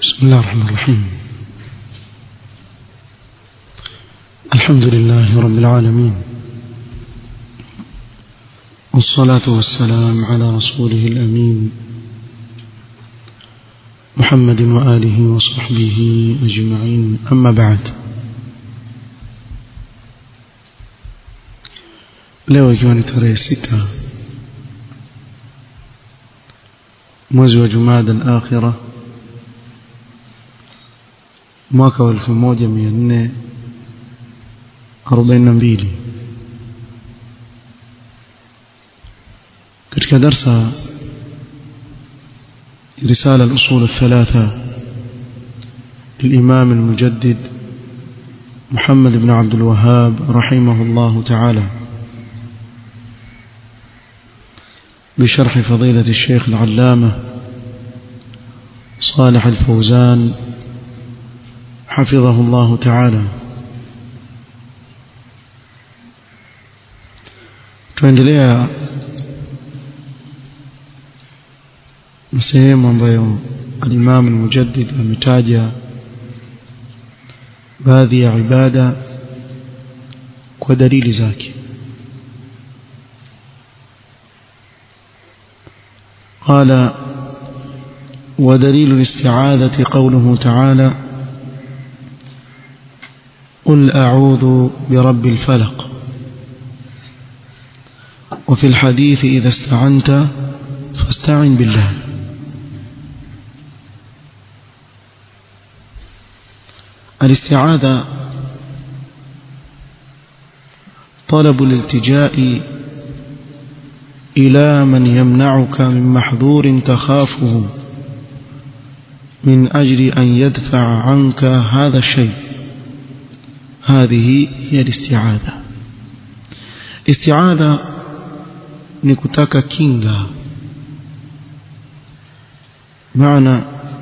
بسم الله الرحمن الرحيم الحمد لله رب العالمين والصلاة والسلام على رسوله الأمين محمد وآله وصحبه أجمعين أما بعد leo ikiwa ni tarehe sita mwezi wa jumada al-akhira mwaka wa 1442 katika darsa رسالة الأصول الثلاثة للإمام المجدد محمد بن عبد الوهاب رحمه الله تعالى بشرح فضيلة الشيخ العلامة صالح الفوزان حفظه الله تعالى tuendelea na sehemu ambayo al-Imam al-Mujaddid ametaja baadhi ya ibada kwa dalili zake قال ودليل الاستعاذة قوله تعالى قل أعوذ برب الفلق وفي الحديث إذا استعنت فاستعن بالله الاستعاذة طلب الالتجاء إلى من يمنعك من محظور تخافه من أجل أن يدفع عنك هذا الشيء هذه هي الاستعاذة استعاذة نكتك كينغا معنى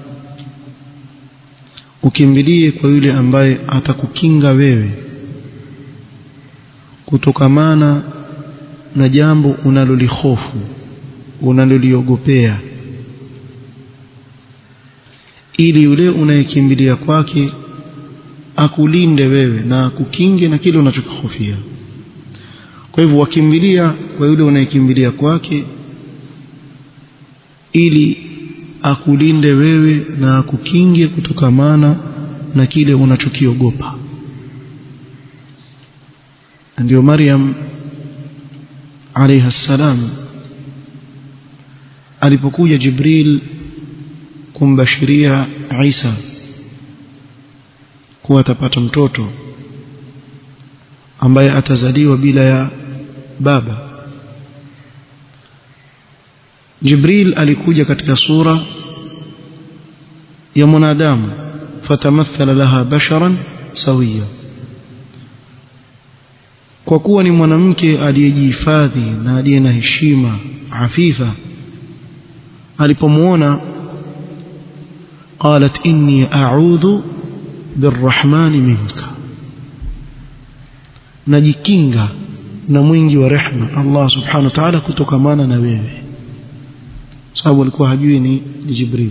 ukimbilie kwa yule ambaye atakukinga wewe kutokamana na jambo unalolihofu unaloliogopea ili yule unayekimbilia kwake akulinde wewe na akukinge na kile unachokihofia kwa hivyo wakimbilia kwa yule unayekimbilia kwake ili akulinde wewe na akukinge kutokamana na kile unachokiogopa ndio Maryam alayha salam alipokuja Jibril kumbashiria Isa kuwa atapata mtoto ambaye atazaliwa bila ya baba Jibril alikuja katika sura ya mwanadamu fatamathala laha basharan sawia kwa kuwa ni mwanamke aliyejihifadhi na aliye na heshima afifa alipomuona qalat inni a'udhu birrahmani minka najikinga na mwingi wa rehma Allah subhanahu wa ta'ala kutokamana na wewe sababu alikuwa hajui ni, ni Jibril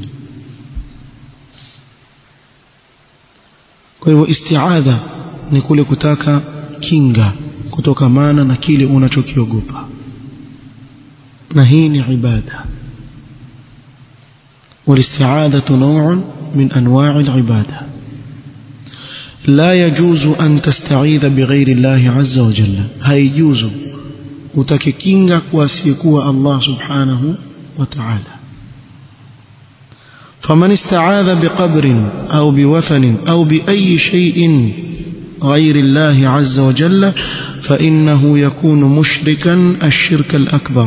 kwa hivyo isti'adha ni kule kutaka kinga kutokamana na kile unachokiogopa na hii ni ibada والاستعاذة نوع من أنواع العبادة لا يجوز أن تستعيذ بغير الله عز وجل هاي يجوز وتككينغ واسيكوا الله سبحانه وتعالى فمن استعاذ بقبر أو بوثن أو بأي شيء غير الله عز وجل فإنه يكون مشركا الشرك الأكبر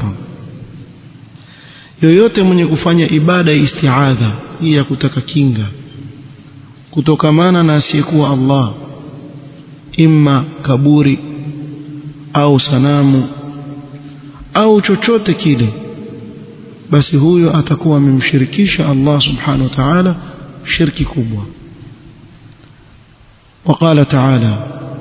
yoyote mwenye kufanya ibada ya istiadha hii ya kutaka kinga kutokamana na asiyekuwa Allah imma kaburi au sanamu au chochote kile basi huyo atakuwa amemshirikisha Allah subhanahu wa ta'ala shirki kubwa وقال تعالى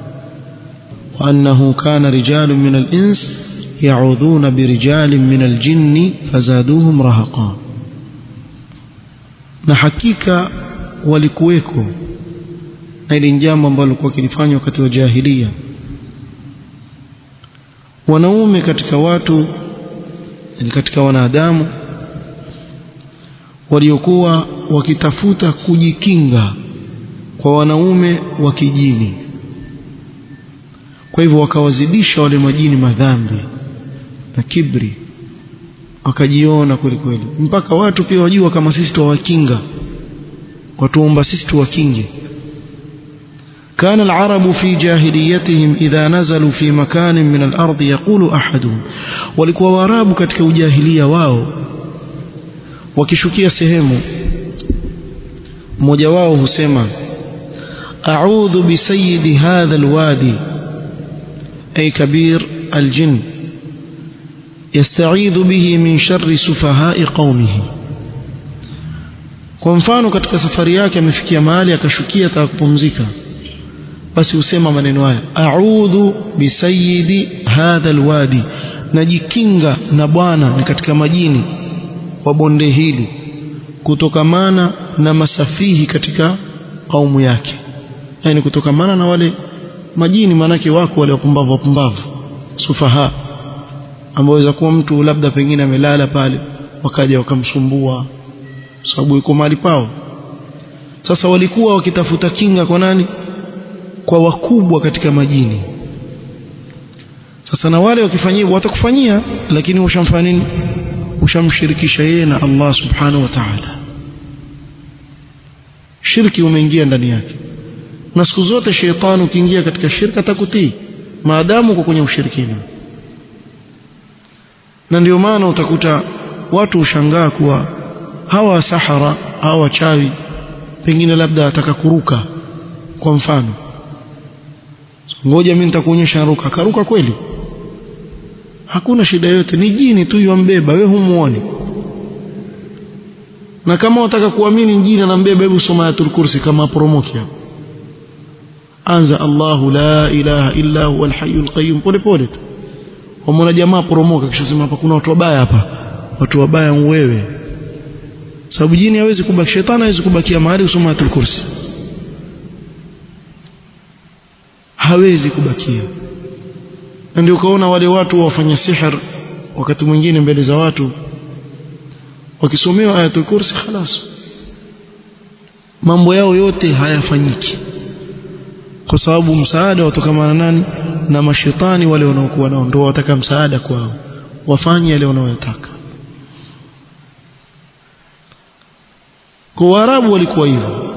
وأنه كان رجال من الإنس يعوذون برجال من الجن فزادوهم رهقا na hakika walikuweko na hili ni jambo ambalo lilikuwa kilifanywa wakati wa jahilia wanaume katika watu yani katika wanadamu waliokuwa wakitafuta kujikinga kwa wanaume wa kijini kwa hivyo wakawazidisha wale majini madhambi na kibri wakajiona kweli kweli mpaka watu pia wajua kama sisi tuwakinga watuomba sisi tuwakinge كان العرب في جاهليتهم إذا نزلوا في مكان من الأرض يقول أحدهم walikuwa warabu katika ujahilia wao wakishukia sehemu mmoja wao husema a'udhu bisayidi hadha alwadi ay kabir aljin yasta'idhu bihi min sharri sufaha'i qaumihi kwa mfano katika safari yake amefikia mahali akashukia ataka kupumzika basi husema maneno haya a'udhu bisayidi hadha alwadi najikinga na bwana ni katika majini wa bonde hili kutokamana na masafihi katika kaumu yake yani kutokamana na wale majini manake wako wale wapumbavu wapumbavu sufaha ambao waweza kuwa mtu labda pengine amelala pale wakaja wakamsumbua sababu yuko mahali pao sasa walikuwa wakitafuta kinga kwa nani kwa wakubwa katika majini sasa na wale wakifanyia hivyo watakufanyia lakini ushamfanya nini ushamshirikisha yeye na Allah subhanahu wa ta'ala shirki umeingia ndani yake na siku zote sheitani ukiingia katika shirka atakutii maadamu uko kwenye ushirikina na ndio maana utakuta watu ushangaa kuwa hawa sahara hawa wachawi pengine labda ataka kuruka kwa mfano ngoja mimi nitakuonyesha ruka karuka kweli hakuna shida yote ni jini tu yambeba wewe humuoni na kama unataka kuamini jini anambeba hebu soma ayatul kursi kama promoki hapo anza Allahu la ilaha illa huwa alhayyul qayyum pole pole tu wamwona jamaa poromoka kisha sema hapa kuna watu wabaya hapa watu wabaya wewe sababu jini hawezi kubaki shetani hawezi kubakia mahali usoma ayatul kursi hawezi kubakia na ndio ukaona wale watu wafanya sihir wakati mwingine mbele za watu wakisomewa ayatul kursi khalas mambo yao yote hayafanyiki kwa sababu msaada watokamana nani na mashetani wale wanaokuwa nao ndio wataka msaada kwao wafanye yale wanayotaka kwa Waarabu walikuwa hivyo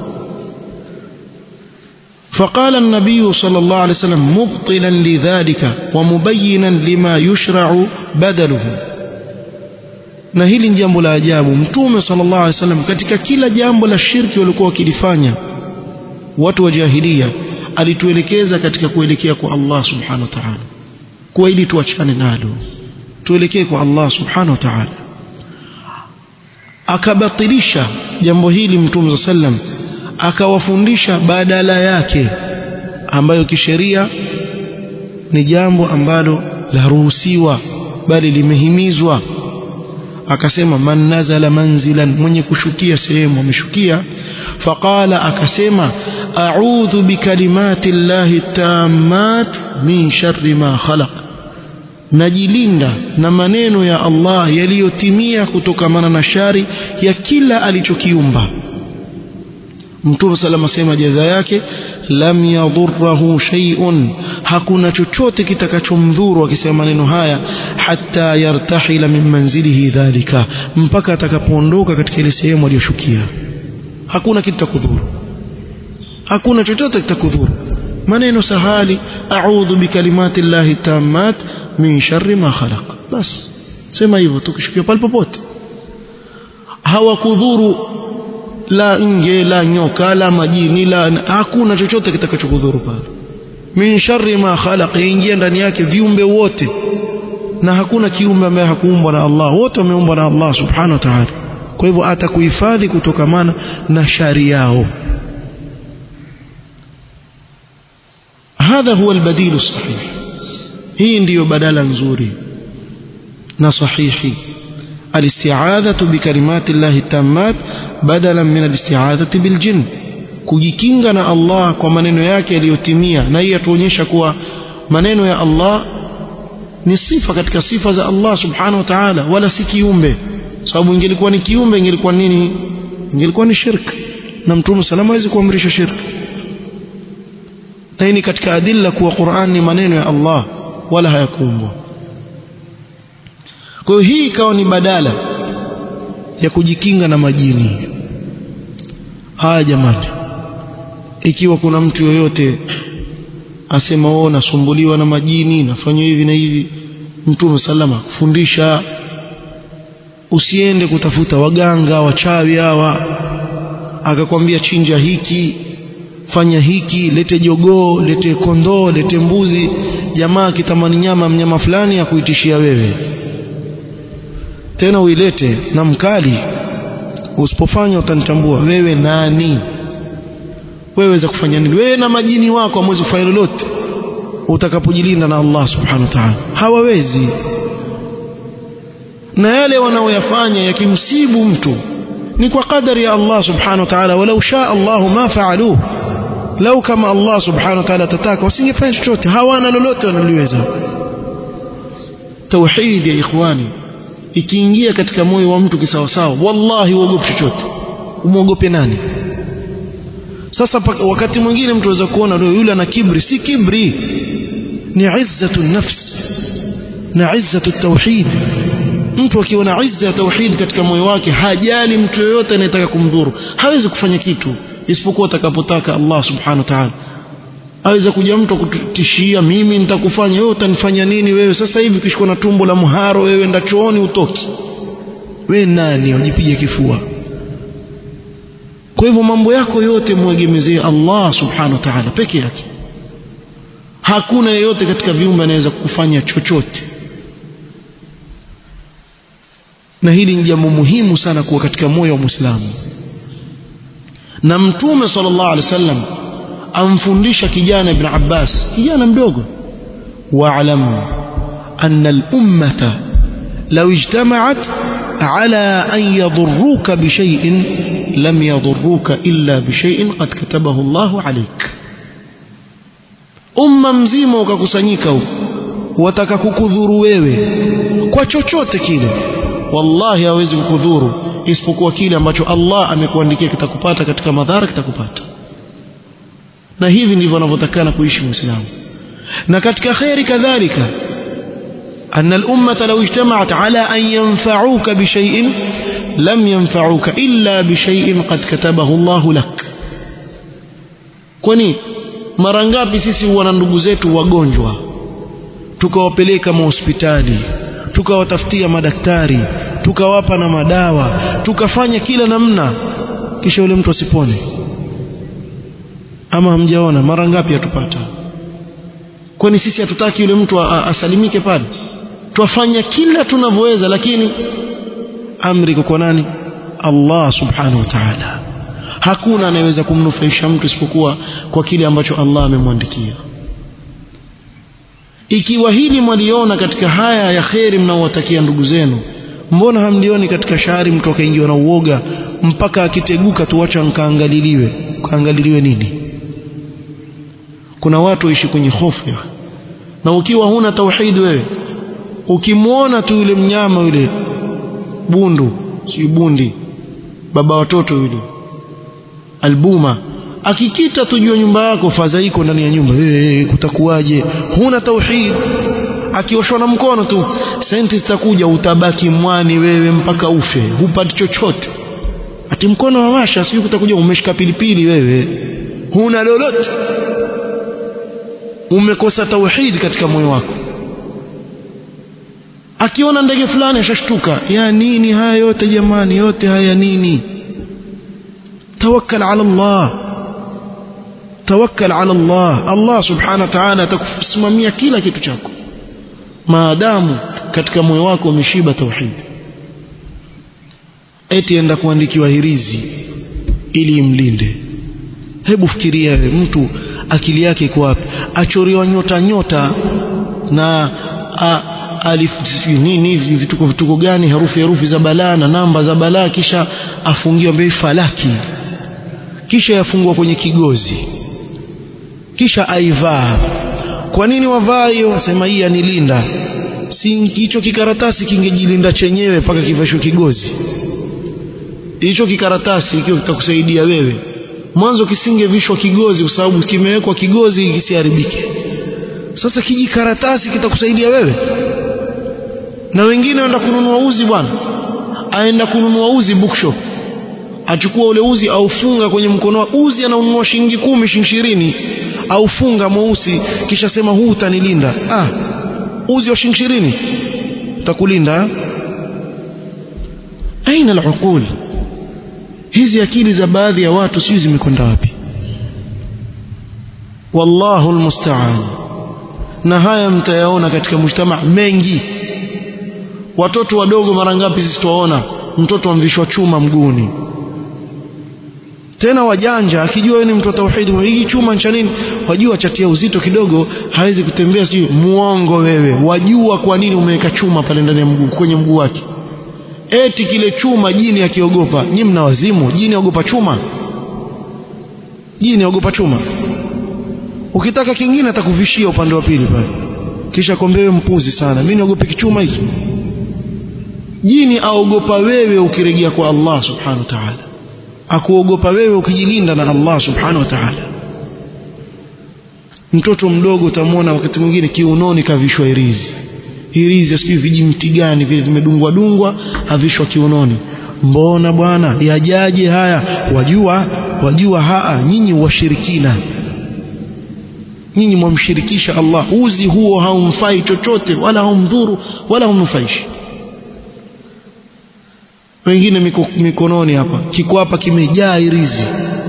فقال النبي صلى الله عليه وسلم مبطلا لذلك ومبينا لما يشرع بدله na hili ni jambo la ajabu mtume sallallahu alaihi wasallam katika kila jambo la shirki walikuwa wakilifanya watu wa jahilia alituelekeza katika kuelekea kwa Allah subhanahu wa ta'ala kwa ili tuachane nalo tuelekee kwa Allah subhanahu wa ta'ala akabatilisha jambo hili mtume sallam akawafundisha badala yake ambayo kisheria ni jambo ambalo laruhusiwa bali limehimizwa akasema man nazala manzilan mwenye kushukia sehemu ameshukia faqala akasema a'udhu bikalimati llahi tammat min sharri ma khalaq najilinda na maneno ya Allah yaliyotimia kutokamana na shari ya kila alichokiumba Mtume salama sema jaza yake lam yadhurruhu shay'un hakuna chochote kitakachomdhuru akisema maneno haya hatta yartahila min manzilihi dhalika mpaka atakapoondoka katika ile sehemu aliyoshukia hakuna kitu kitakudhuru hakuna chochote kitakudhuru maneno sahali a'udhu bikalimati llahi tammat min sharri ma khalaq bas sema hivyo tukishukia pale popote hawakudhuru la nge la nyoka la majini la hakuna chochote kitakachokudhuru pale min sharri ma khalaq ingia ndani yake viumbe wote na hakuna kiumbe ambaye hakuumbwa na Allah wote wameumbwa na Allah subhanahu wa ta'ala kwa hivyo atakuhifadhi kutokamana na shari yao hadha huwa albadilu sahih hii ndiyo badala nzuri na sahihi الاستعاذة بكلمات الله التامات بدلا من الاستعاذة بالجن kujikinga na Allah kwa maneno yake yaliyotimia na hii yatuonyesha kuwa maneno ya Allah ni sifa katika sifa za Allah subhanahu wa ta'ala wala si kiumbe sababu ingelikuwa ni kiumbe ingelikuwa nini ingelikuwa ni shirk na mtume salama hawezi kuamrisha shirk na hii ni katika adilla kuwa Qur'an ni maneno ya Allah wala hayakuumbwa kwa hiyo hii ikawa ni badala ya kujikinga na majini haya jamani ikiwa kuna mtu yoyote asema wao nasumbuliwa na majini nafanywa hivi na hivi mtume salama kufundisha usiende kutafuta waganga wachawi hawa akakwambia chinja hiki fanya hiki lete jogoo lete kondoo lete mbuzi jamaa kitamani nyama mnyama fulani akuitishia wewe tena uilete na mkali usipofanya utanitambua wewe nani wewe weza kufanya nini wewe na majini wako hamwezi kufanya lolote utakapojilinda na Allah subhanahu wa ta'ala hawawezi na yale wanaoyafanya yakimsibu mtu ni kwa kadari ya Allah subhanahu wa ta'ala walau shaa Allah ma faaluhu lau kama Allah subhanahu wa ta'ala tataka wasingefanya chochote hawana lolote wanaliweza tauhid ya ikhwani ikiingia katika moyo wa mtu kisawasawa wallahi uogope chochote umwogope nani sasa wakati mwingine mtu aweza kuona yule ana kibri si kibri ni izzatu nafs na izzatu tauhid mtu akiwa na izza ya tauhid katika moyo wake hajali mtu yoyote anayetaka kumdhuru hawezi kufanya kitu isipokuwa atakapotaka Allah subhanahu wa ta'ala aweza kuja mtu kutishia mimi nitakufanya wewe utanifanya nini wewe sasa hivi ukishikwa na tumbo la mharo wewe enda chooni utoki wewe nani ujipige kifua kwa hivyo mambo yako yote mwegemezee Allah subhanahu wa ta'ala peke yake hakuna yeyote katika viumbe anaweza kukufanya chochote na hili ni jambo muhimu sana kuwa katika moyo wa Muislamu na mtume sallallahu alaihi wasallam amfundisha kijana ibn Abbas kijana mdogo wa'lam anna al-ummata law ijtama'at ala an yadurruka bi shay'in lam yadurruka illa bi shay'in qad katabahu Allahu alayk umma mzima ukakusanyika huko wataka kukudhuru wewe kwa chochote kile wallahi hawezi kukudhuru isipokuwa kile ambacho Allah amekuandikia kitakupata katika madhara kitakupata na hivi ndivyo anavyotakana kuishi muislamu na katika khairi kadhalika أن الأمة لو اجتمعت على أن ينفعوك بشيء لم ينفعوك إلا بشيء قد كتبه الله لك kwani mara ngapi sisi wana ndugu zetu wagonjwa tukawapeleka mahospitali tukawatafutia madaktari tukawapa na madawa tukafanya kila namna kisha yule mtu asipone ama hamjaona mara ngapi atupata kwani sisi hatutaki yule mtu asalimike pale twafanya kila tunavyoweza lakini amri kwa nani Allah subhanahu wa ta'ala hakuna anayeweza kumnufaisha mtu isipokuwa kwa kile ambacho Allah amemwandikia ikiwa hili mwaliona katika haya ya kheri mnaowatakia ndugu zenu mbona hamlioni katika shahari mtu akaingiwa na uoga mpaka akiteguka tuacha nkaangaliliwe kaangaliliwe nini kuna watu waishi kwenye hofu na ukiwa huna tauhid wewe ukimwona tu yule mnyama yule bundu si bundi baba watoto yule albuma akikita tujue nyumba yako fadhaiko ndani ya nyumba hey, kutakuwaje huna tauhid akioshwa na mkono tu senti zitakuja utabaki mwani wewe mpaka ufe hupati chochote ati mkono wa washa sijui kutakuja umeshika pilipili wewe huna lolote umekosa tauhid katika moyo wako akiona ndege fulani ashashtuka ya nini haya yote jamani yote haya nini tawakkal ala Allah tawakkal ala Allah Allah subhanahu wa ta'ala atakusimamia kila kitu chako maadamu katika moyo wako umeshiba tauhid eti enda kuandikiwa hirizi ili imlinde hebu fikiria wewe mtu akili yake iko wapi achoriwa nyota nyota na a, alif nini vituko vituko gani herufi herufi za balaa na namba za balaa kisha afungiwa mbele falaki kisha yafungwa kwenye kigozi kisha aivaa kwa nini wavaa hiyo sema hii anilinda si hicho kikaratasi kingejilinda chenyewe mpaka kivashwe kigozi hicho kikaratasi ikiwa kitakusaidia wewe mwanzo kisingevishwa kigozi kwa sababu kimewekwa kigozi kisiharibike sasa kijikaratasi kitakusaidia wewe na wengine waenda kununua uzi bwana aenda kununua uzi bookshop achukua ule uzi aufunga kwenye mkono uzi anaununua shilingi kumi shilingi ishirini aufunga mweusi kisha sema huu utanilinda ah uzi wa shilingi ishirini utakulinda aina al hizi akili za baadhi ya watu sijui zimekwenda wapi wallahu almusta'an na haya mtayaona katika mujtama mengi watoto wadogo mara ngapi sisi tuwaona mtoto amvishwa chuma mguuni tena wajanja akijua wewe ni mtu wa tauhid hii chuma cha nini wajua chatia uzito kidogo hawezi kutembea sijui muongo wewe wajua kwa nini umeweka chuma pale ndani ya mguu kwenye mguu wake eti kile chuma jini akiogopa nyinyi mna wazimu jini aogopa chuma jini aogopa chuma ukitaka kingine atakuvishia upande wa pili pale kisha kwambia wewe mpuzi sana mimi niogope kichuma hiki jini aogopa wewe ukirejea kwa Allah subhanahu wa ta'ala akuogopa wewe ukijilinda na Allah subhanahu wa ta'ala mtoto mdogo utamwona wakati mwingine kiunoni kavishwa irizi irizi sijui vijimti gani vile vimedungwa dungwa havishwa kiunoni mbona bwana yajaje haya wajua wajua haa nyinyi washirikina nyinyi mwamshirikisha Allah uzi huo haumfai chochote wala haumdhuru wala haumnufaishi wengine miko, mikononi hapa kiko hapa kimejaa irizi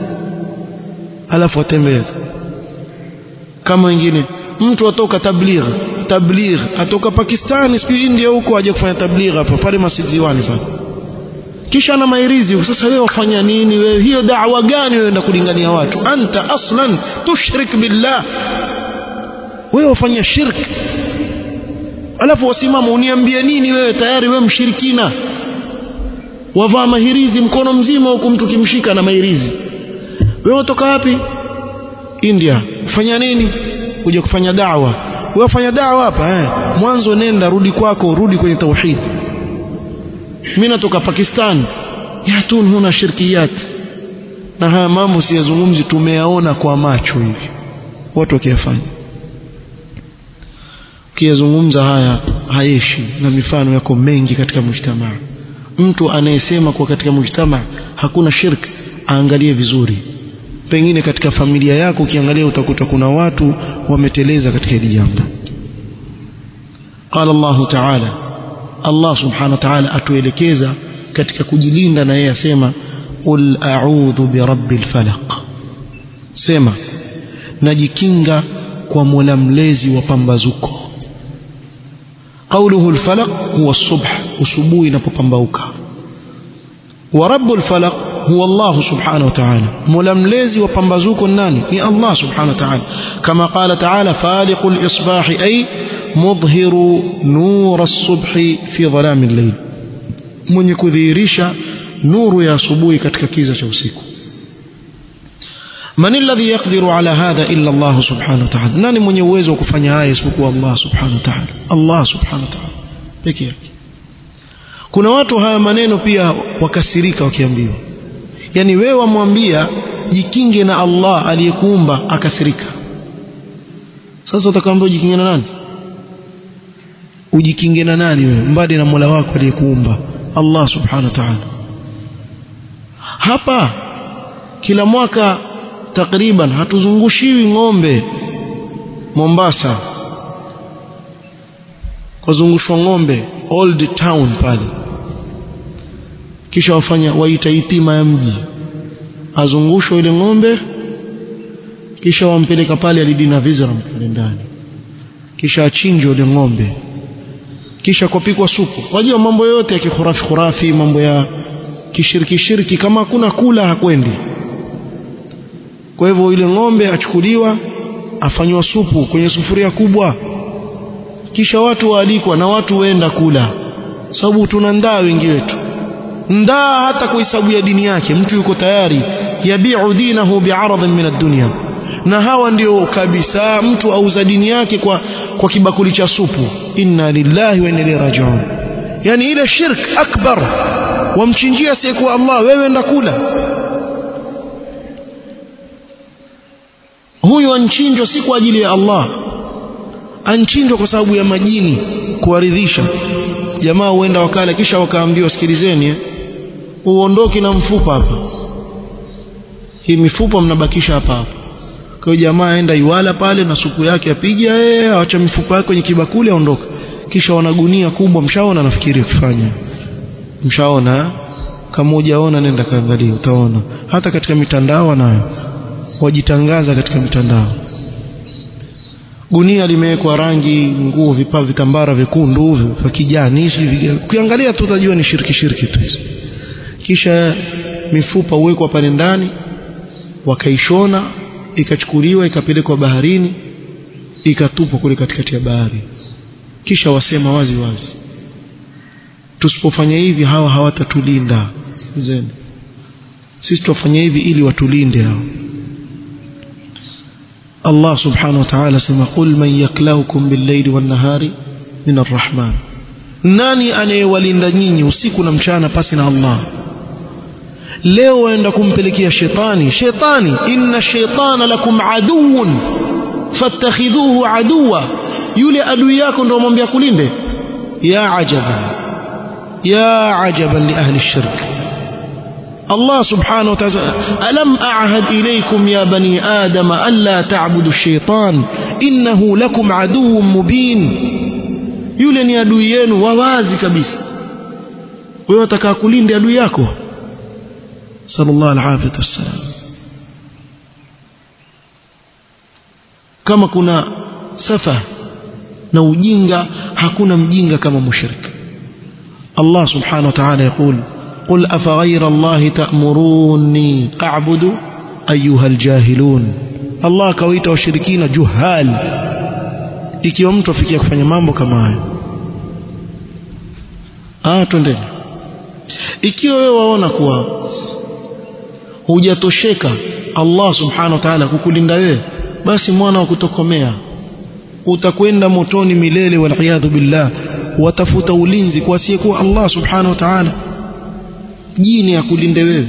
alafu atembea kama wengine mtu atoka tabligh tabligh atoka Pakistani sijui India huko aje kufanya tabligh hapa pale Masjid Ziwani pale kisha na mairizi sasa wewe wafanya nini wewe hiyo da'wa gani wewe enda kulingania watu anta aslan tushrik billah wewe wafanya shirk alafu wasimama uniambie nini wewe tayari wewe mshirikina wavaa mahirizi mkono mzima huku mtu kimshika na mahirizi wewe unatoka wapi India kufanya nini kuja kufanya da'wa wewe fanya da'wa hapa eh mwanzo nenda rudi kwako rudi kwenye tauhid mimi natoka Pakistan yatun huna shirkiyat na haya mambo siyazungumzi tumeyaona kwa macho hivi watu wakiyafanya ukiyazungumza haya hayeshi na mifano yako mengi katika mujtamaa mtu anayesema kwa katika mujtamaa hakuna shirk aangalie vizuri pengine katika familia yako ukiangalia utakuta kuna watu wameteleza katika hili jambo qala Allah ta'ala Allah subhanahu wa ta'ala atuelekeza katika kujilinda na yeye asema qul a'udhu birabbil falaq sema najikinga kwa mola mlezi wa pambazuko قوله الفلق هو الصبح وسبوي inapopambauka ورب الفلق هو الله سبحانه وتعالى ململزي وپambazuko nani ni Allah سبحانه وتعالى كما قال تعالى فالق الإصباح أي مظهر نور الصبح في ظلام الليل mwenye kudhihirisha nuru ya asubuhi katika kiza cha usiku man alladhi yaqdiru ala hadha illa Allah subhanahu wa ta'ala nani mwenye uwezo wa kufanya haya isipokuwa Allah subhanahu wa ta'ala Allah subhanahu wa ta'ala pekee yake kuna watu haya maneno pia wakasirika wakiambiwa yani wewe wamwambia jikinge na Allah aliyekuumba akasirika sasa utakwambia ujikinge na nani ujikinge na nani wewe mbali na Mola wako aliyekuumba Allah subhanahu wa ta'ala hapa kila mwaka takriban hatuzungushiwi ng'ombe Mombasa kuzungushwa ng'ombe old town pale kisha wafanya waita itima ya mji azungushwa ile ng'ombe kisha wampeleka pale alidina vizram pale ndani kisha achinjwe ile ng'ombe kisha kupikwa supu wajua mambo yote ya kikhurafi khurafi mambo ya kishiriki shiriki kama hakuna kula hakwendi kwa hivyo ile ng'ombe achukuliwa afanywa supu kwenye sufuria kubwa kisha watu waalikwa na watu waenda kula sababu tuna ndaa wengi wetu ndaa hata kwa hisabu ya dini yake mtu yuko tayari yabi'u dinahu bi'aradin min ad-dunya na hawa ndio kabisa mtu auza dini yake kwa kwa kibakuli cha supu inna lillahi wa inna ilaihi raji'un yani ile shirk akbar wamchinjia siku Allah wewe enda kula huyu anchinjwa si kwa ajili ya Allah anchinjwa kwa sababu ya majini kuwaridhisha jamaa huenda wakala kisha wakaambiwa sikilizeni eh, uondoke na mfupa hapa hii mifupa mnabakisha hapa hapa kwa hiyo jamaa aenda iwala pale na supu yake apiga eh acha mifupa yake kwenye kibakuli aondoka kisha wanagunia kubwa mshaona nafikiri ukifanya mshaona kama hujaona nenda kaangalia utaona hata katika mitandao nayo wajitangaza katika mitandao gunia limewekwa rangi nguo vipaa vitambara vyekundu vya kijani ukiangalia tu utajua ni shiriki shiriki tu hizo kisha mifupa huwekwa pale ndani wakaishona ikachukuliwa ikapelekwa baharini ikatupwa kule katikati ya bahari kisha wasema wazi wazi tusipofanya hivi hawa hawatatulinda sikizeni sisi tufanye hivi ili watulinde hao Allah subhanahu wa ta'ala sema qul man yaklaukum bil-layli wan-nahari min ar-rahman nani anayewalinda nyinyi usiku na mchana pasi na Allah leo waenda kumpelekea shetani shetani inna shaytana lakum aduwwun fattakhidhuhu aduwa yule adui yako ndio mwambia kulinde ya ajaban ya ajaban li ahli shirk الله سبحانه وتعالى ألم أعهد إليكم يا بني آدم ألا تعبدوا الشيطان إنه لكم عدو مبين yule ni adui yenu wawazi kabisa wewe utakaa kulinda adui yako sallallahu alaihi wasallam kama kuna safa na ujinga hakuna mjinga kama mushrik Allah subhanahu wa ta'ala يقول قل أفغير الله تأمروني أعبد أيها الجاهلون الله كويت وشركين جهال ikiwa mtu afikia kufanya mambo kama hayo ah twendeni ikiwa wewe waona kuwa hujatosheka Allah subhanahu wa ta'ala kukulinda wewe basi mwana wa kutokomea utakwenda motoni milele wal billah watafuta ulinzi kwa asiyekuwa Allah subhanahu wa ta'ala jini ya kulinde wewe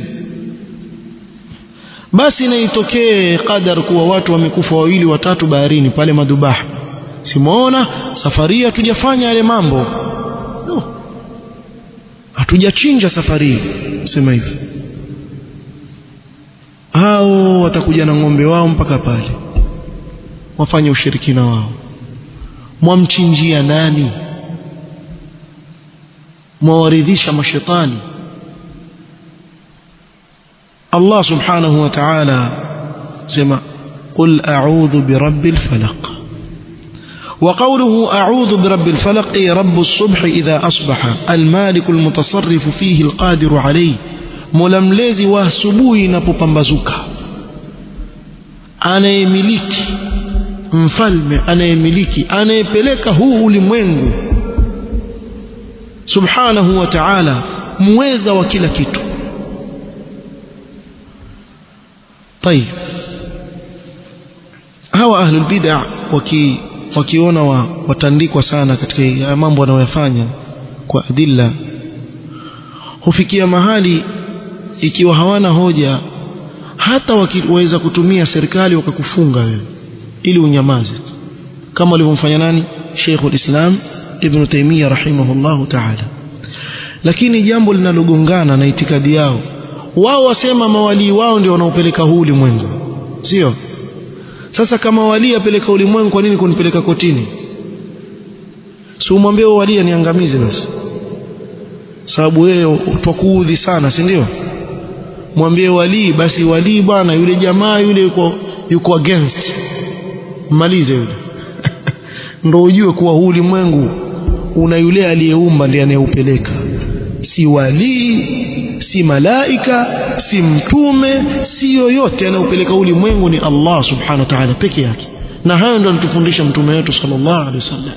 basi na itokee qadar kuwa watu wamekufa wawili watatu baharini pale madubaha simuona safari hatujafanya yale mambo no hatujachinja safari sema hivi hao watakuja na ng'ombe wao mpaka pale wafanye ushirikina wao mwamchinjia nani mwawaridhisha mashetani Allah subhanahu wa ta'ala sema قل أعوذ برب الفلق وقوله أعوذ برب الفلق أي رب الصبح إذا أصبح المالك المتصرف فيه القادر عليه ململزي واسبوي نapopambazuka anayemiliki mfalme anayemiliki anayepeleka huu ulimwengu subhanahu wa ta'ala muweza wa kila kitu طيب hawa ahlul bid'ah waki wakiona wa, watandikwa sana katika mambo wanayoyafanya kwa adilla hufikia mahali ikiwa hawana hoja hata wakiweza kutumia serikali wakakufunga wewe ili unyamaze kama walivyomfanya nani Sheikh ulislam Ibn Taymiyyah rahimahullahu ta'ala lakini jambo linalogongana na itikadi yao wao wasema mawalii wao ndio wanaopeleka huu ulimwengu sio sasa kama wali apeleka ulimwengu kwa nini kunipeleka kotini si umwambie wali aniangamize basi sababu wewe utakuudhi sana si ndio mwambie wali basi wali bwana yule jamaa yule yuko yuko against malize yule ndio ujue kuwa huu ulimwengu una yule aliyeumba ndiye anayeupeleka si walii si malaika si mtume si yoyote anaupeleka ulimwengu ni Allah subhanahu wa ta'ala peke yake na hayo ndio anatufundisha mtume wetu sallallahu alaihi wasallam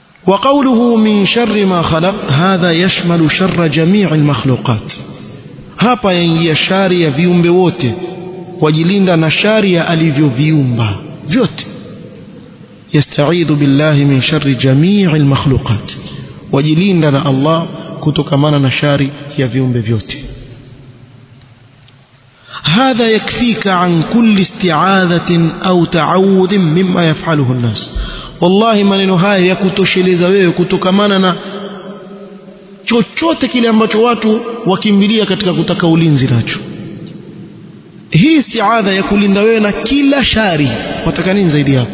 وقوله من شر ما خلق هذا يشمل شر جميع المخلوقات hapa yaingia shari ya viumbe wote wajilinda na shari ya alivyoviumba vyote yastaidhu billahi min sharri jamii almakhluqat wajilinda na Allah kutokamana na shari ya viumbe vyote هذا يكفيك عن كل استعاذة أو تعوذ مما يفعله الناس والله maneno haya yakutosheleza wewe kutokamana na chochote kile ambacho watu wakimbilia katika kutaka ulinzi nacho hii istiadha ya kulinda wewe na kila shari wataka nini zaidi hapo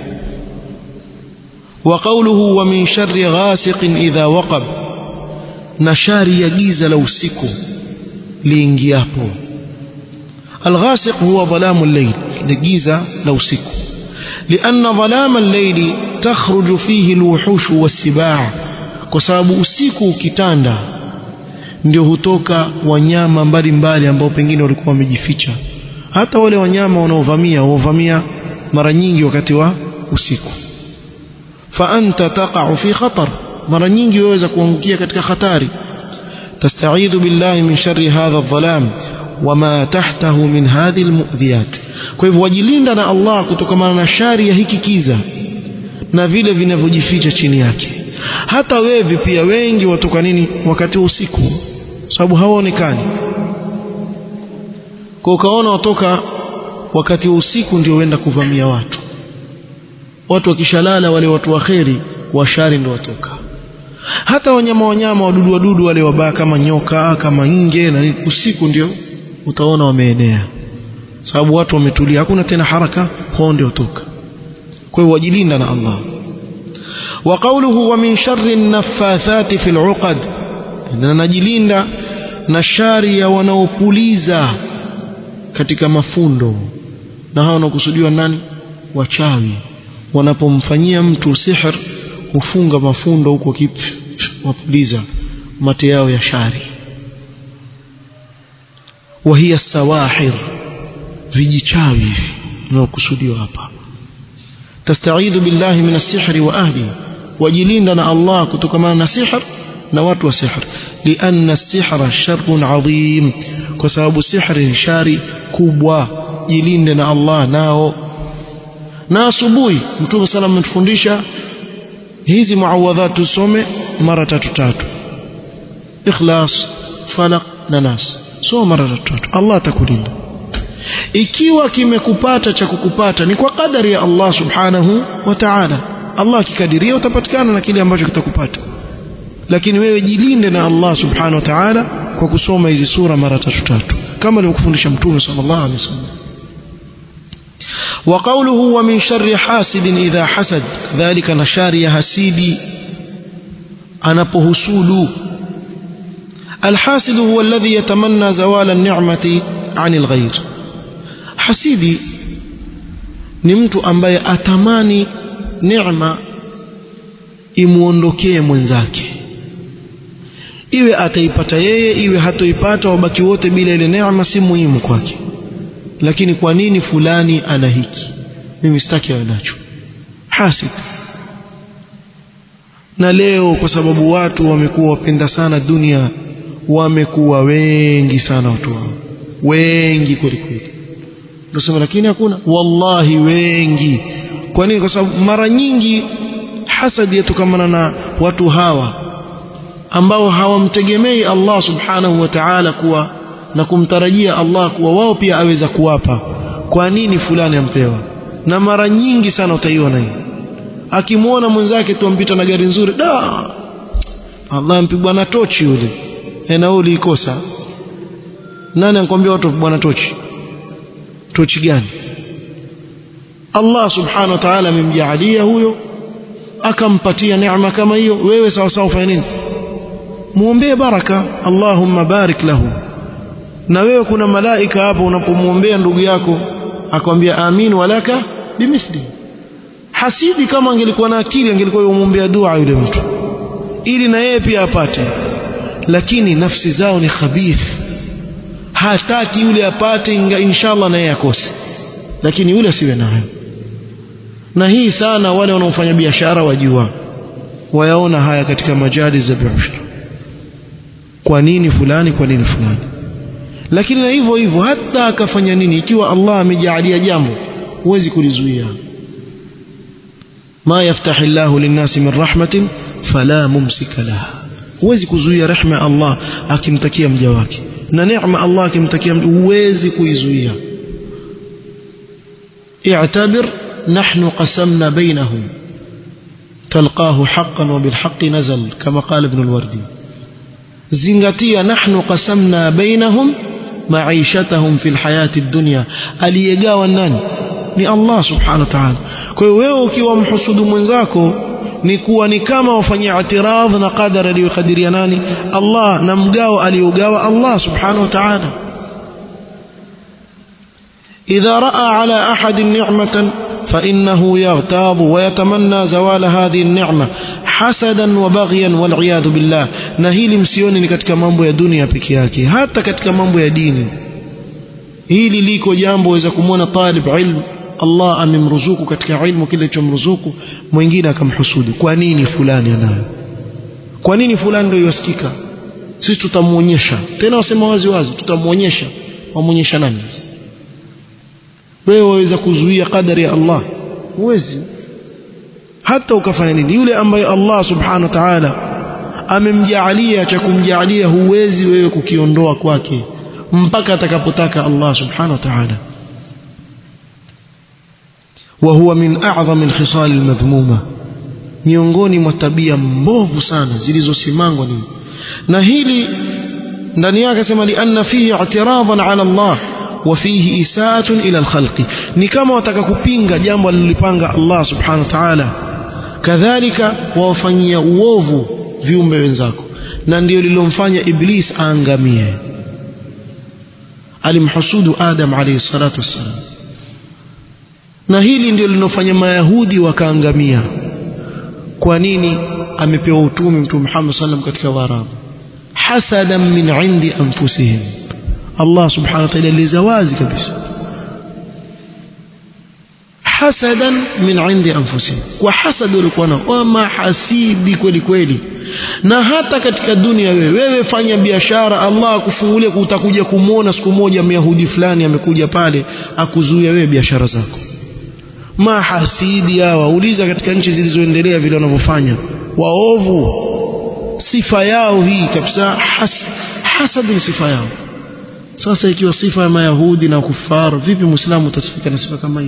wa qawluhu wa min sharri ghasiqin idha waqab na shari ya giza la usiku liingiapo الغاسق هو ظلام الليل لجيزة لو سكو لأن ظلام الليل تخرج فيه الوحوش والسباع كسبب usiku ukitanda ndio hutoka wanyama mbalimbali ambao pengine walikuwa wamejificha hata wale wanyama wanaovamia wovamia mara nyingi wakati wa usiku fa anta taqa'u fi khatar mara nyingi waweza kuangukia katika hatari tastaidhu billahi min sharri hadha adh-dhalam wama tahtahu min hadhi almu'dhiyat kwa hivyo wajilinda na Allah kutokana na shari ya hiki kiza na vile vinavyojificha chini yake hata wevi pia wengi watoka nini wakati wa usiku sababu hawaonekani kwa ukaona watoka wakati wa usiku ndio wenda kuvamia watu watu wakishalala wale watu waheri washari ndio watoka hata wanyama wanyama wadudu wadudu wale wabaya kama nyoka kama nge na usiku ndio utaona wameenea sababu watu wametulia hakuna tena haraka kwao ndio toka kwa hiyo wajilinda na Allah wa qawluhu wa min sharri an-naffathati fil 'uqad na najilinda na shari ya wanaopuliza katika mafundo na hao wanakusudiwa nani wachawi wanapomfanyia mtu sihr hufunga mafundo huko kipi wapuliza mate yao ya shari وهي السواحر vijichawi hivi vinakusudiwa hapa tastaidhu billahi min as-sihr wa ahli wajilinda na Allah kutokana na sihr na watu wa sihr lianna as-sihra sharrun adhim kwa sababu sihri ni shari kubwa jilinde na Allah nao na asubuhi mtume sallam ametufundisha hizi muawadhat tusome mara tatu tatu ikhlas falaq na nas soma mara tatu Allah atakulinda ikiwa kimekupata cha kukupata ni kwa kadari ya Allah subhanahu wa ta'ala Allah akikadiria utapatikana na kile ambacho kitakupata lakini wewe jilinde na Allah subhanahu wa ta'ala kwa kusoma hizi sura mara tatu tatu kama alivyokufundisha mtume sallallahu alaihi wasallam وقوله ومن شر حاسد إذا حسد ذلك نشار يهسيدي أنا بهسود الحاسد هو الذي يتمنى زوال النعمة عن الغير حسيدي نمت أمبي أتماني نعمة imuondokee mwenzake iwe ataipata yeye iwe hatoipata wabaki wote bila ile neema si muhimu kwake lakini kwa nini fulani ana hiki mimi sitaki awe nacho hasid na leo kwa sababu watu wamekuwa wapenda sana dunia wamekuwa wengi sana watu wao wengi kweli kweli ndio lakini hakuna wallahi wengi kwa nini kwa sababu mara nyingi hasadi yatokamana na watu hawa ambao hawamtegemei Allah subhanahu wa ta'ala kuwa na kumtarajia Allah kuwa wao pia aweza kuwapa kwa nini fulani ampewa na mara nyingi sana utaiona hii akimwona mwenzake tuampita na gari nzuri da Allah mpigwa na tochi yule na wewe ulikosa nani anakuambia watu bwana tochi tochi gani Allah subhanahu wa ta'ala amemjaalia huyo akampatia neema kama hiyo wewe sawa sawa ufanye nini muombee baraka Allahumma barik lahu na wewe kuna malaika hapo unapomwombea ndugu yako akwambia amin walaka bimithli hasidi kama angelikuwa na akili angelikuwa yomwombea dua yule mtu ili na yeye pia apate lakini nafsi zao ni khabith hataki yule apate inshallah na yeye akose lakini yule asiwe nayo na hii sana wale wanaofanya biashara wajua wayaona haya katika majali za biashara kwa nini fulani kwa nini fulani lakini na hivyo hivyo hata akafanya nini ikiwa Allah amejaalia jambo huwezi kulizuia ma yaftahi llahu linnasi min rahmatin fala mumsika laha huwezi kuzuia rehma ya Allah akimtakia mja wake na neema Allah akimtakia huwezi kuizuia i'tabir nahnu qasamna bainahum تلقاه حقا وبالحق نزل كما قال ابن الوردي زنغتيا نحن قسمنا بينهم معيشتهم في الحياة الدنيا aliyegawa nani ni Allah subhanahu wa ta'ala kwa hiyo wewe ukiwa mhusudu mwenzako ni kuwa ni kama wafanyia i'tiradh na qadara aliyokadiria nani Allah na mgao aliogawa Allah subhanahu wa ta'ala idha raa ala ahadin ni'matan فإنه يغتاظ ويتمنى زوال هذه النعمة حسدا وبغيا والعياذ بالله na hili msioni ni katika mambo ya dunia peke yake hata katika mambo ya dini hili liko jambo waweza kumwona talib ilmu Allah amemruzuku katika ilmu kile chomruzuku mwingine akamhusudu kwa nini fulani anayo kwa nini fulani ndio yasikika sisi tutamuonyesha tena wasema wazi wazi tutamuonyesha wamuonyesha nani wewe waweza kuzuia kadari ya Allah huwezi hata ukafanya nini yule ambaye Allah subhanahu wa ta'ala amemjaalia cha kumjaalia huwezi wewe kukiondoa kwake mpaka atakapotaka Allah subhanahu wa ta'ala وهو من أعظم الخصال المذمومة miongoni mwa tabia mbovu sana zilizosimangwa nini na hili ndani yake sema lianna fihi i'tiradan ala Allah وفيه إساءة إلى الخلق نكما وتككبينغ جambo alilipanga Allah subhanahu wa ta'ala kadhalika wawafanyia uovu viumbe wenzako na ndio lilomfanya iblis aangamie alimhusudu adam alayhi salatu wassalam na hili ndio linofanya mayahudi wakaangamia kwa nini amepewa utume mtume Muhammad sallam katika waarabu hasadan min indi anfusihim Allah subhanahu wa ta'ala alieleza wazi kabisa hasadan min indi anfusihim kwa hasad walikuwa nao wama hasidi kweli kweli na hata katika dunia wewe wewe fanya biashara Allah akufungulie utakuja kumwona siku moja myahudi fulani amekuja pale akuzuia wewe biashara zako mahasidi hawa uliza katika nchi zilizoendelea vile wanavyofanya waovu sifa yao hii kabisa has, hasad ni sifa yao sasa ikiwa sifa ya mayahudi na kufar vipi muislamu utasifika na sifa kama hii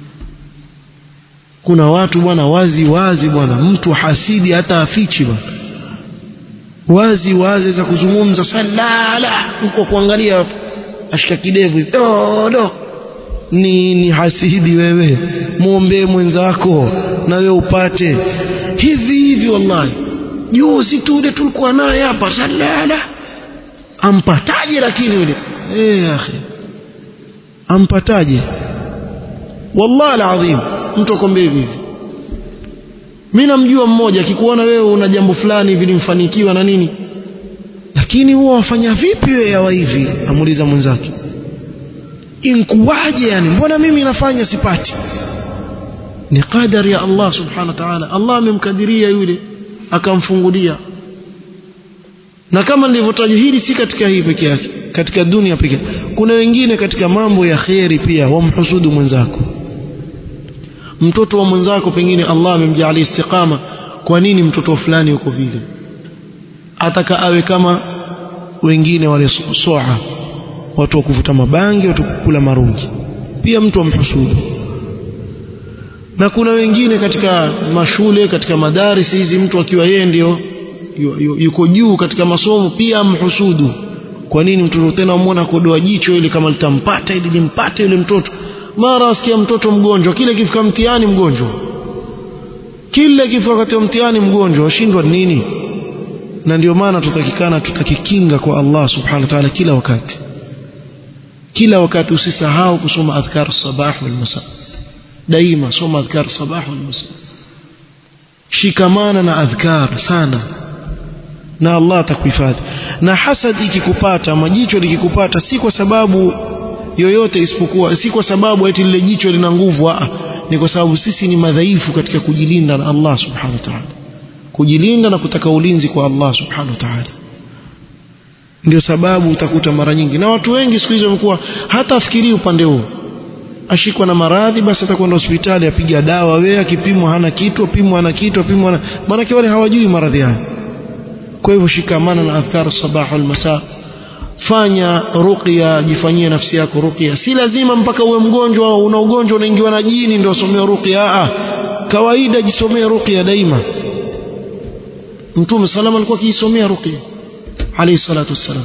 kuna watu bwana wazi wazi bwana mtu hasidi hata afichi bwana wazi wazi za kuzungumza salala huko kuangalia ashika kidevu do do ni ni hasidi wewe muombe mwenzako na wewe upate hivi hivi wallahi juzi tu ile tulikuwa naye hapa salala ampataje lakini yule eh akhi ampataje wallahi alazim mtu akwambia hivi mimi namjua mmoja akikuona wewe una jambo fulani hivi limfanikiwa na nini lakini huwa wafanya vipi wewe yawa hivi amuuliza mwenzake inkuwaje yani mbona mimi nafanya sipati ni qadari ya Allah subhanahu wa ta'ala Allah amemkadiria yule akamfungulia na kama nilivyotaja hili si katika hii peke yake katika dunia pekee kuna wengine katika mambo ya kheri pia wamhusudu mwenzako mtoto wa mwenzako pengine Allah amemjalia istiqama kwa nini mtoto fulani yuko vile ataka awe kama wengine wale soa watu wa kuvuta mabangi watu kukula marungi pia mtu amhusudu na kuna wengine katika mashule katika madarisi hizi mtu akiwa yeye ndio yuko juu katika masomo pia amhusudu kwa nini mtoto tena muona kodoa jicho ili kama litampata ili limpate yule mtoto mara asikia mtoto mgonjwa kile kifika mtihani mgonjwa kile kifika wakati wa mtihani mgonjwa washindwa nini na ndio maana tutakikana tutakikinga kwa Allah subhanahu wa ta'ala kila wakati kila wakati usisahau kusoma adhkar sabah wal masa daima soma adhkar sabah wal masa shikamana na adhkar sana na Allah atakuhifadhi na hasad ikikupata majicho likikupata si kwa sababu yoyote isipokuwa si kwa sababu eti lile jicho lina nguvu a ni kwa sababu sisi ni madhaifu katika kujilinda na Allah subhanahu wa ta'ala kujilinda na kutaka ulinzi kwa Allah subhanahu wa ta'ala ndio sababu utakuta mara nyingi na watu wengi siku hizi wamekuwa hata afikirii upande huo ashikwa na maradhi basi atakwenda hospitali apiga dawa wewe akipimwa hana kitu apimwa hana kitu apimwa hana maana wale hawajui maradhi haya kwa hivyo shikamana na adhkar sabah wal masa fanya ruqya jifanyie nafsi yako ruqya si lazima mpaka uwe mgonjwa au una ugonjwa unaingiwa na jini ndio usomee ruqya a kawaida jisomee ruqya daima mtume salama alikuwa akiisomea ruqya alayhi salatu wassalam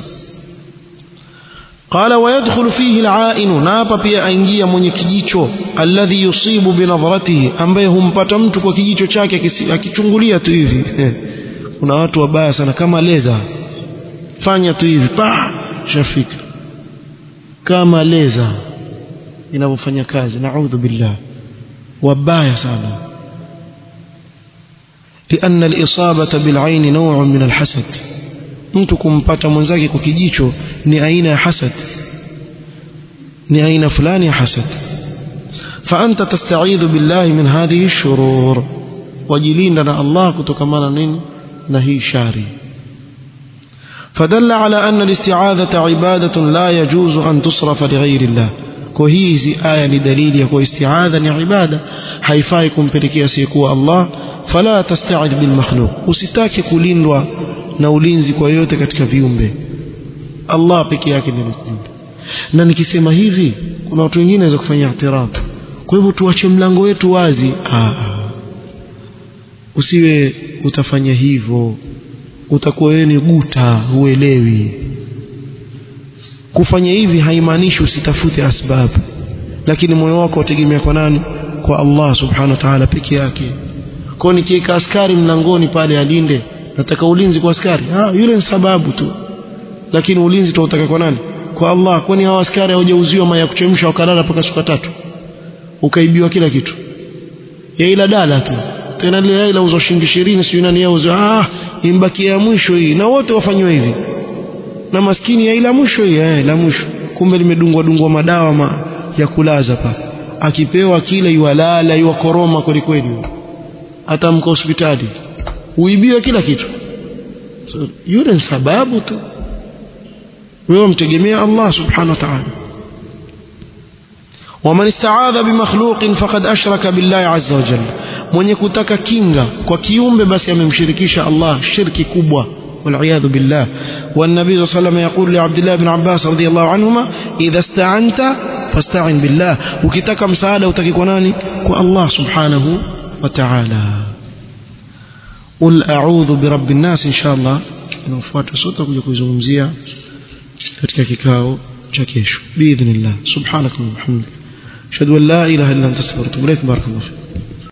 قال ويدخل فيه العائن نapa pia aingia mwenye kijicho alladhi yusibu binadhratihi ambaye humpata mtu kwa kijicho chake akichungulia tu hivi kuna watu wabaya sana kama leza fanya tu hivi pa shafika kama leza inavyofanya kazi naudhu billah wabaya sana لأن الإصابة بالعين نوع من الحسد mtu kumpata mwenzake kwa kijicho ni aina ya hasad ni aina fulani ya hasad فأنت تستعيذ بالله من هذه الشرور وجلينا الله كتكمانا نين نهي شاري فدل على أن الاستعاذة عبادة لا يجوز أن تصرف لغير الله كوهيزي آية لدليل يكو استعاذة عبادة حيفايكم بركي سيكو الله فلا تستعذ بالمخلوق usitake kulindwa na ulinzi kwa yote katika viumbe Allah peke yake ndiye anakulinda na nikisema hivi kuna watu wengine waweza kufanya i'tiraf kwa hivyo tuache mlango wetu wazi ah usiwe utafanya hivyo utakuwa wewe ni guta huelewi kufanya hivi haimaanishi usitafute asbabu lakini moyo wako utegemea kwa nani kwa Allah subhanahu wa ta'ala peke yake kwa nikiweka askari mlangoni pale alinde nataka ulinzi kwa askari ah yule ni sababu tu lakini ulinzi tutataka kwa nani kwa Allah kwani hao askari hawajauziwa maya kuchemsha wakalala mpaka siku tatu ukaibiwa kila kitu ya ila dala tu tena ile ila uzo shilingi 20 sio nani yauzo ah imbakia ya mwisho hii na wote wafanywe hivi na maskini ya ila mwisho hii eh la mwisho kumbe limedungwa dungwa madawa ma, ya kulaza pa akipewa kile iwalala iwakoroma kweli kweli atamka hospitali uibiwe kila kitu so, yule ni sababu tu wewe mtegemea Allah subhanahu wa ta'ala ومن استعاذ بمخلوق فقد أشرك بالله عز وجل mwenye kutaka kinga kwa kiumbe basi amemshirikisha Allah shirki kubwa والعياذ بالله والنبي صلى الله عليه وسلم يقول لعبد الله بن عباس رضي الله عنهما إذا استعنت فاستعن بالله ukitaka msaada utaki kwa nani kwa Allah subhanahu wa ta'ala قل أعوذ برب الناس إن شاء الله inafuata sote kuja kuizungumzia katika kikao cha kesho باذن الله سبحانك اللهم وبحمدك اشهد ان لا اله الا انت استغفرك واتوب اليك بارك الله فيك